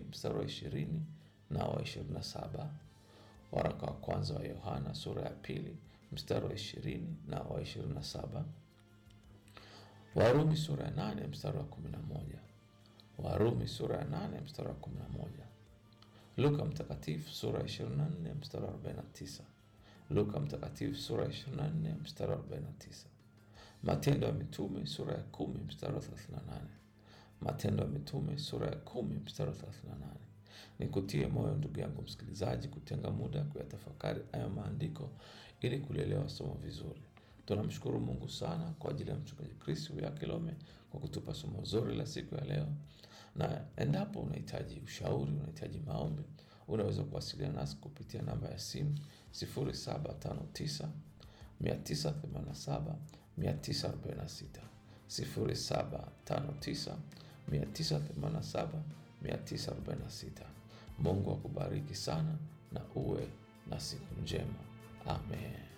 mstari wa ishirini na wa ishirini na saba waraka wa kwanza wa Yohana sura ya pili mstari wa ishirini na wa ishirini na saba Warumi sura ya nane mstari wa kumi na moja Warumi sura ya nane mstari wa kumi na moja Luka mtakatifu sura ya ishirini na nne mstari wa arobaini na tisa Luka mtakatifu sura ya ishirini na nne mstari wa arobaini na tisa Matendo ya Mitume sura ya kumi mstari wa thelathini na nane Matendo ya Mitume sura ya kumi mstari wa thelathini na nane Nikutie moyo ndugu yangu msikilizaji, kutenga muda kuyatafakari hayo maandiko ili kulielewa somo vizuri. Tunamshukuru Mungu sana kwa ajili ya mchungaji Chris ya Kilome kwa kutupa somo zuri la siku ya leo, na endapo unahitaji ushauri, unahitaji maombi, unaweza kuwasiliana nasi kupitia namba ya simu 0759 987 946 0759 987 946. Mungu akubariki sana na uwe na siku njema. Amen.